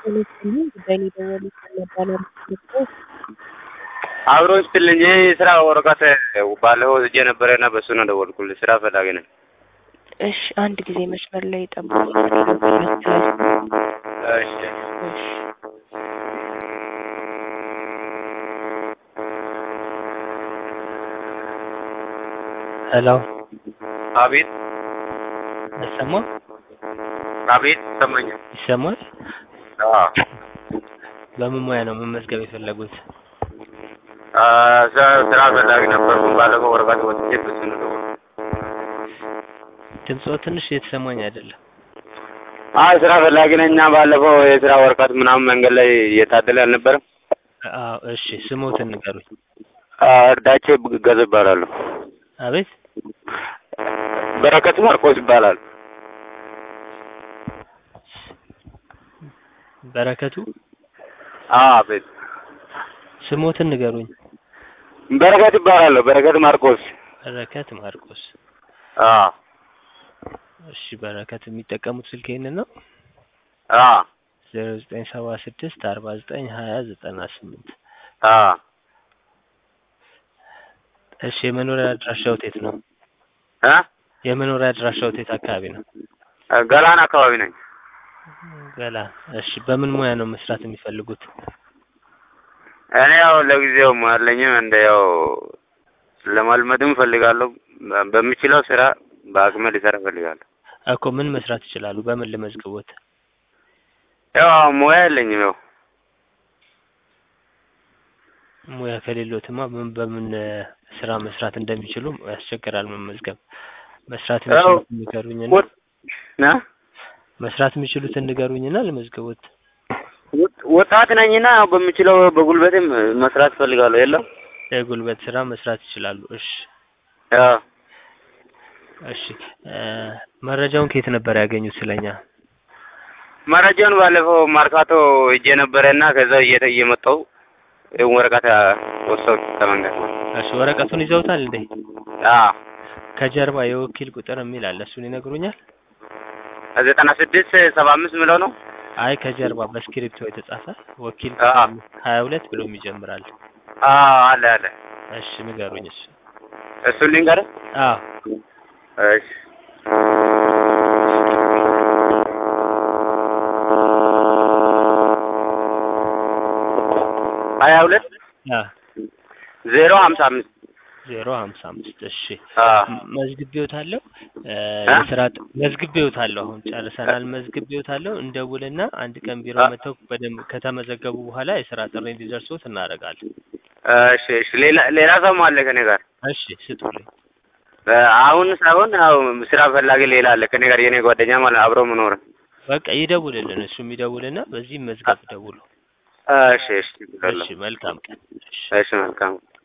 ይመስልኝ ጉዳይ ነው የደወሉት ነበር አብሮ ስትልኝ የስራ ወረቀት ባለፈው ወስጄ ነበረና በሱ ነው ደወልኩልህ። ስራ ፈላጊ ነኝ። እሺ አንድ ጊዜ መስመር ላይ ጠብቁ። እሺ ሄሎ አቤት ይሰማ አቤት ይሰማኛል። ይሰማል? አዎ በምን ሙያ ነው መመዝገብ የፈለጉት? አ፣ ስ- ስራ ፈላጊ ነበርኩ። ባለፈው ወረቀት ወስጄ በሱ ነው ደወልኩት። ድምፅዎ ትንሽ እየተሰማኝ አይደለም። አይ ስራ ፈላጊ ነኝ እና ባለፈው የስራ ወረቀት ምናምን መንገድ ላይ እየታደለ አልነበረም? አዎ እሺ፣ ስሞትን ንገሩኝ። አ፣ እርዳቼ ገዝ ይባላለሁ። አቤት በረከት ማርቆስ ይባላል። በረከቱ አዎ አቤት ስሞትን ንገሩኝ። በረከት ይባላለሁ። በረከት ማርቆስ። በረከት ማርቆስ። አዎ እሺ በረከት የሚጠቀሙት ስልክ ይሄንን ነው? አዎ ዜሮ ዘጠኝ ሰባ ስድስት አርባ ዘጠኝ ሀያ ዘጠና ስምንት አዎ እሺ የመኖሪያ አድራሻዎት የት ነው? እ የመኖሪያ አድራሻዎት የት አካባቢ ነው? ገላን አካባቢ ነኝ። ገላ። እሺ በምን ሙያ ነው መስራት የሚፈልጉት? እኔ ያው ለጊዜው አለኝም እንደ ያው ለማልመድም እፈልጋለሁ። በ- በምችለው ስራ በአቅሜ ሊሰራ እፈልጋለሁ። እኮ ምን መስራት ይችላሉ? በምን ልመዝግቦት? ያው ሙያ የለኝም። ያው ሙያ ከሌሎትማ ምን በምን እ፣ ስራ መስራት እንደሚችሉ ያስቸግራል መመዝገብ። መስራት ያው የሚችሉትን ንገሩኝና ወጥ ና መስራት የሚችሉትን ንገሩኝና ልመዝግቦት። ወጥ- ወጣት ነኝና ያው በምችለው በጉልበቴም መስራት እፈልጋለሁ። የለም የጉልበት ስራ መስራት ይችላሉ። እሺ ያው እሺ እ፣ መረጃውን ከየት ነበር ያገኙት ስለኛ? መረጃውን ባለፈው ማርካቶ ሄጄ ነበረና ከዛው እየተ እየመጣሁ ይኸው ወረቀት ወሰው ከመንገድ እሺ ወረቀቱን ይዘውታል እንዴ? አዎ ከጀርባ የወኪል ቁጥር የሚል አለ። እሱን ይነግሩኛል? ዘጠና ስድስት ሰባ አምስት ምለው ነው። አይ ከጀርባ በስክሪፕቶ የተጻፈ ወኪል አዎ። ቁጥር ሀያ ሁለት ብሎም ይጀምራል። አዎ አለ አለ። እሺ ንገሩኝ። እሱ እሱን ልንገርህ። አዎ እሺ ሀያ ሁለት አዎ ዜሮ ሀምሳ አምስት ዜሮ ሀምሳ አምስት እሺ አዎ ም- መዝግቤዎታለሁ እ፣ እ? የስራ ጥ- መዝግቤዎታለሁ አሁን ጨርሰናል። መዝግቤዎታለሁ እንደውልና አንድ ቀን ቢሮ አ- መጥተው በደንብ ከተመዘገቡ በኋላ የስራ ጥሪ እንዲደርሶት እናደርጋለን። እሺ እሺ ሌላ ሌላ ሰውም አለ ከኔ ጋር እሺ ስጡልኝ። እ፣ አሁን ሳይሆን ያው ስራ ፈላጊ ሌላ አለ ከኔ ጋር የኔ ጓደኛ ማለት አብሮ መኖር በቃ ይደውልልን፣ እሱም ይደውልና በዚህ መዝገብ ደውሉ። እሺ እሺ እሺ መልካም ቀን። እሺ እሺ መልካም